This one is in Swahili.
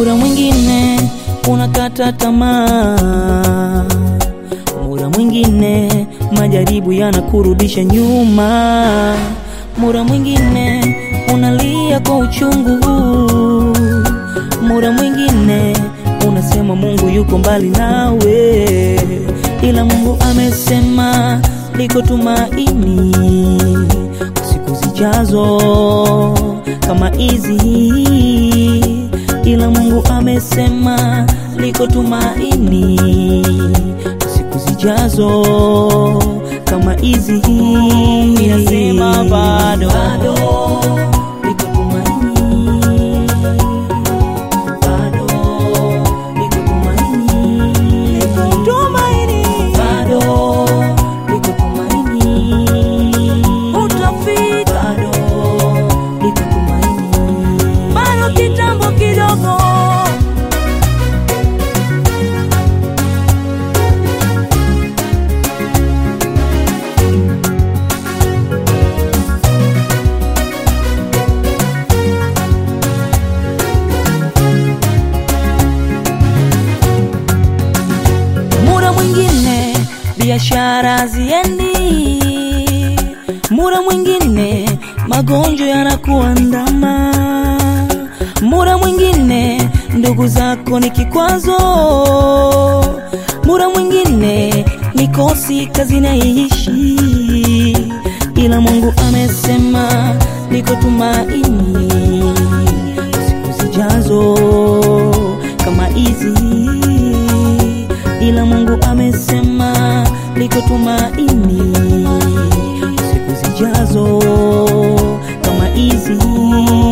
Muda mwingine unakata tamaa, muda mwingine majaribu yanakurudisha nyuma, muda mwingine unalia kwa uchungu, muda mwingine unasema Mungu yuko mbali nawe, ila Mungu amesema liko tumaini siku zijazo kama hizi, ila Mungu amesema liko tumaini siku zijazo kama hizi. Inasema bado, bado liko tumaini, bado liko tumaini, tumaini, bado liko tumaini, utafika, bado liko tumaini, bado kitambo kidogo. Muda mwingine biashara ziendi, muda mwingine magonjwa yanakuandama, muda mwingine ndugu zako ni kikwazo, muda mwingine mikosi kazi naishi, ila Mungu amesema liko tumaini siku zijazo kama hizi ila Mungu amesema liko tumaini siku zijazo kama hizi.